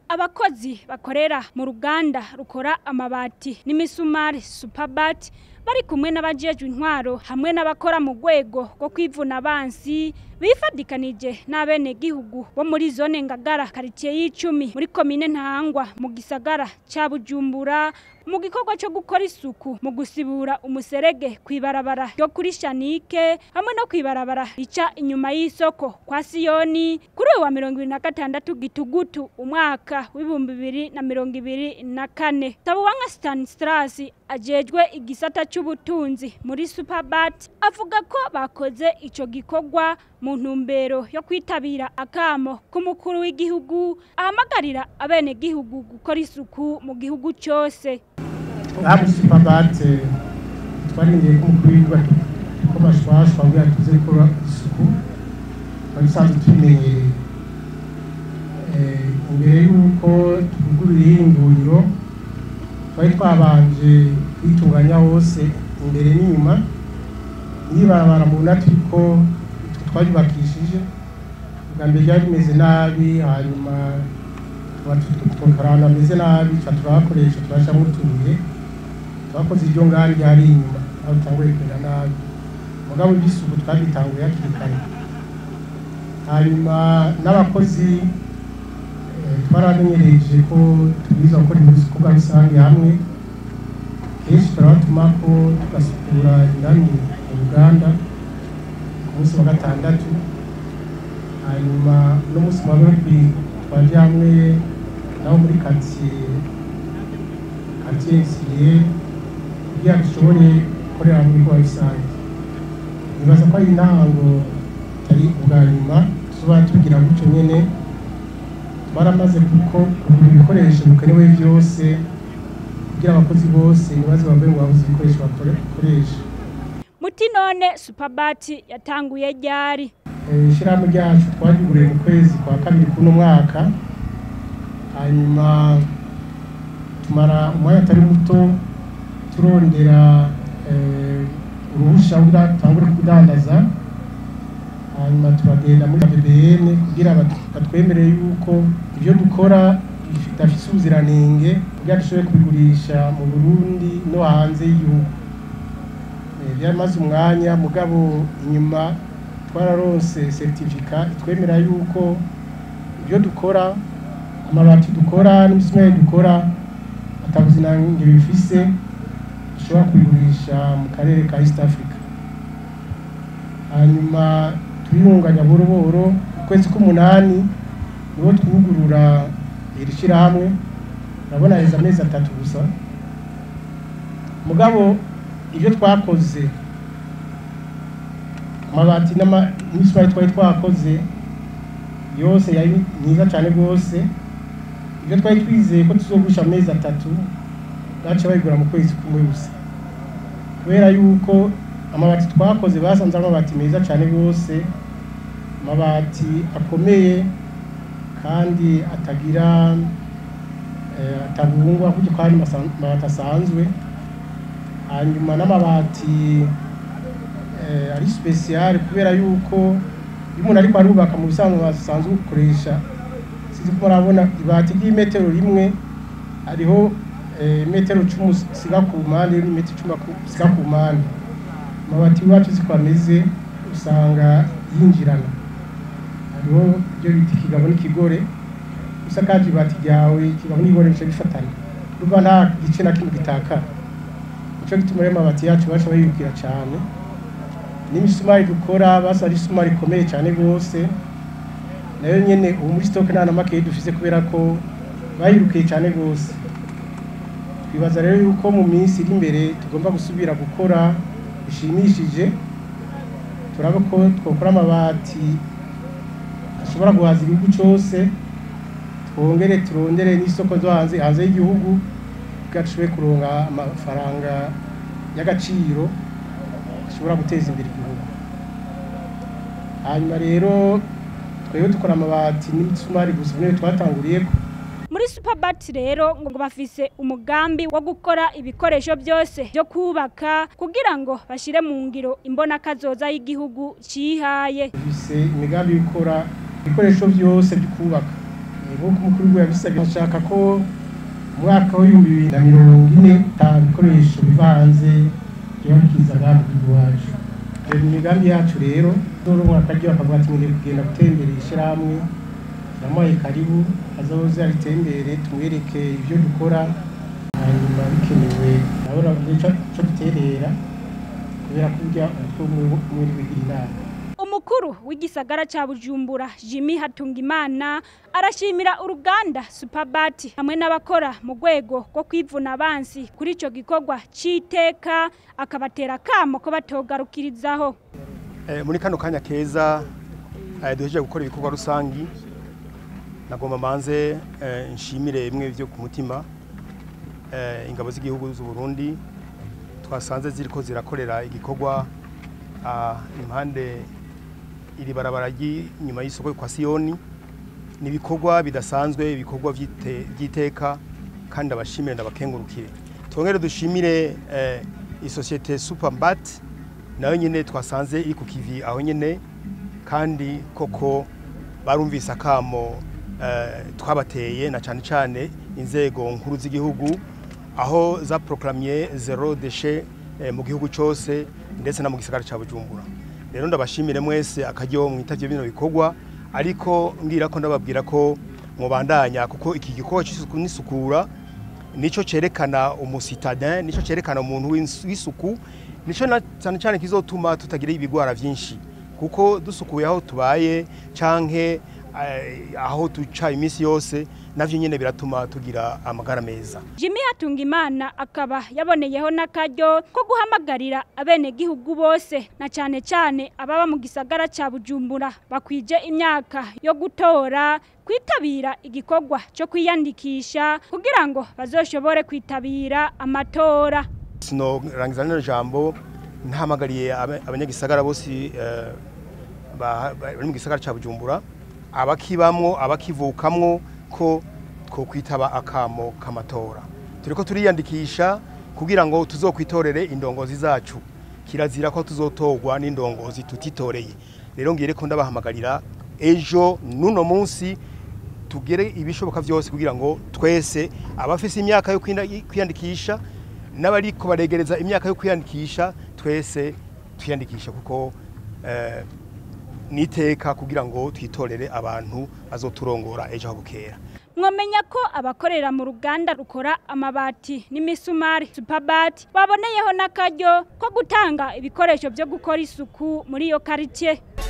abakozi bakorera mu ruganda rukora amabati n'imisumari superbat bari kumwe n'abajejwe intwaro hamwe n'abakora mu rwego rwo kwivuna abansi bifadikanije n'abenegihugu bo muri zone ngagara karitsiye y'icumi muri komine ntahangwa mu gisagara ca bujumbura mu gikorwa cyo gukora isuku mu gusibura umuserege kw'ibarabara ryo kuri shanike hamwe no kw'ibarabara rica inyuma y'isoko kwa siyoni kuri uyu wa mirongo ibiri na gatandatu gitugutu umwaka w'ibihumbi bibiri na mirongo ibiri na kane tabuwanga stanislas ajejwe igisata c'ubutunzi muri superbat avuga ko bakoze ico gikorwa mu ntumbero yo kwitabira akamo k'umukuru w'igihugu ahamagarira abenegihugu gukora isuku mu gihugu cyose ngaha muri superbate twarindiye ko umukuru w'igihugu ko bashwashwa kugira ngo tuze gukora isuku twari dusanzwe tubimenyereye imbere y'uko tuvugurura ihinguriro twari twabanje kwitunganya hose imbere n'inyuma n'ibarabara mubona turiko twaryubakishije ubwa mbere ryari rimeze nabi hanyuma tukora ahantu hameze nabi tuca turahakoresha turashamo utubuye twakoze iryo ngari ryari inyuma aho utanguye kumera nabi mugabo iby'isuku twabitanguye hakiri kare hanyuma n'abakozi twaramenyereje ko tubwiza gukora ibikorwa rusange hamwe kenshi turabatuma ko tugasukura indani mu ruganda ku munsi wa gatandatu hanyuma n'umunsi wa babiri twaje hamwe nabo muri karitsiye karitsiye isiriye kugira ngo dushobore gukorera mu bikorwa rusange nibaza ko ari intango itari ubwa nyuma tuba tugira gutyo nyene baramaze kuko kugura ibikoresho bikenewe byose kugira abakozi bose ntibaze bambaye ngo babuze ibikoresho bakoresha muti none superbat yatanguye ryari ishyirahamwe ryacu twariguriye mu kwezi kwa kabiri kuno mwaka hanyuma tumara umwanya atari muto turondera uruhushya kugira dutangure kudandaza hanyuma turagenda muri BBN kugira batwemerere yuko ibyo dukora bidafite ubuziranenge kugira dushobore kubigurisha mu Burundi no hanze y'igihugu byamaze umwanya mugabo inyuma twararonse seritifika itwemera yuko ibyo dukora amabati dukora n'imisumari dukora atabuziranenge bifise dushobora kubigurisha mu karere ka East Africa hanyuma turiyunganya buhoro buhoro ukwezi k'umunani niho twugurura iri shyirahamwe urabona heza amezi atatu gusa mugabo ibyo twakoze amabati n'imisumari twari twakoze yose yari myiza cyane rwose ibyo twari twizeye ko tuzogurisha amezi atatu baca bayigura mu kwezi kumwe gusa kubera yuko amabati twakoze basanze ari amabati meza cyane rwose amabati akomeye kandi atagira atabungwa kuko ari amabati asanzwe hanyuma n'amabati ari sipesiyare kubera yuko iyo umuntu ariko arubaka mu bisanzwe basanzwe gukoresha sinzi ko murabona ibati ry'imetero rimwe hariho metero cumi usiga ku mpande n'imetero icumi usiga ku mpande amabati iwacu siko ameze usanga yinjirana hariho ibyo bita ikigabo n'ikigore usakaje ibati ryawe ikigabo n'ikigore bica bifatana urumva nta gice na kimwe gitakara nico gituma rero amabati yacu baca bayibwira cyane n'imisumari dukora basa ari isumari ikomeye cyane rwose nayo nyene ubu muri stoke nta na makeyi dufise kubera ko bayirukiye cyane rwose twibaza rero yuko mu minsi iri imbere tugomba gusubira gukora bishimishije turaba ko twakora amabati ashobora guhaza igihugu cyose twongere turondere n'isoko zo hanze hanze y'igihugu kugira dushobore kuronka amafaranga y'agaciro ashobora guteza imbere igihugu hanyuma rero twebwe dukora amabati n'imisumari gusa niyo twatanguriyeko muri superbat rero ngo bafise umugambi wo gukora ibikoresho byose byo kubaka kugira ngo bashire mu ngiro imbona kazoza y'igihugu cihaye dufise imigambi yo gukora ibikoresho byose byo kubaka nk'uko umukuru w'igihugu yabisabye ashaka ko umwaka w'ibihumbi bibiri na mirongo ine ata bikoresho biva hanze biba bikiza ngaha mu gihugu iwacu rero imigambi yacu rero zoronka akaryo bakavuga ati ngiye kugenda gutembera ishyirahamwe namuhaye karibu azoze aritembere tumwereke ibyo dukora hanyuma bikenewe nabona ico duterera kubera ko burya umutwe muri bigira inama umukuru w'igisagara ca Bujumbura Jimmy Hatungimana arashimira uruganda Superbat hamwe n'abakora mu rwego rwo kwivuna abansi kuri ico gikorwa citeka akabatera kamo ko batogarukirizaho eh, muri kano kanya keza eh, duhejeje gukora ibikorwa rusangi nagomba manze eh, nshimire bimwe byo ku mutima eh, ingabo z'igihugu z'u Burundi twasanze ziriko zirakorera igikorwa ah, impande iri barabara ry'inyuma y'isoko kwa Siyoni ni ibikorwa bidasanzwe ibikorwa by'iteka kandi abashimire ndabakengurukire twongere dushimire eh, isosiyete Superbat nayo nyine twasanze iri ku kivi aho nyine kandi koko barumvise akamo eh, twabateye na cyane cyane inzego nkuru z'igihugu aho zaproclamye zero déchet eh, mu gihugu cyose ndetse no mu gisagara cya Bujumbura rero ndabashimire mwese akajyo mwitavye bino bikorwa ariko ngira ko ndababwira ko mubandanya kuko iki gikorwa cy'isuku n'isukura nico cerekana umusitadin nico cerekana umuntu w'isuku nico cyane cyane kizotuma tutagira ibigwara vyinshi kuko dusukuye aho tubaye canke aho duca iminsi yose navyo nyene biratuma tugira amagara meza Jimmy Hatungimana akaba yaboneyeho n'akaryo ko guhamagarira abenegihugu bose na cane cane ababa mu gisagara ca Bujumbura bakwije imyaka yo gutora kwitabira igikorwa cyo kwiyandikisha kugira ngo bazoshobore kwitabira amatora sino rangiza nino jambo ntahamagariye abanyagisagara bose bari mu gisagara ca Bujumbura abakibamwo abakivukamwo ko ko kwitaba akamo kamatora turiko turiyandikisha kugira ngo tuzokwitorere indongozi zacu kirazira ko tuzotorwa n'indongozi tutitoreye rero ngire ko ndabahamagarira ejo nuno munsi tugere ibishoboka byose kugira ngo twese abafise imyaka yo kwiyandikisha n'abariko baregereza imyaka yo kwiyandikisha twese twiyandikisha kuko eh, niteka kugira ngo twitorere abantu bazoturongora ejo bukera mwamenya ko abakorera mu ruganda rukora amabati n'imisumari superbat baboneyeho n'akaryo ko gutanga ibikoresho byo gukora isuku muri iyo quartier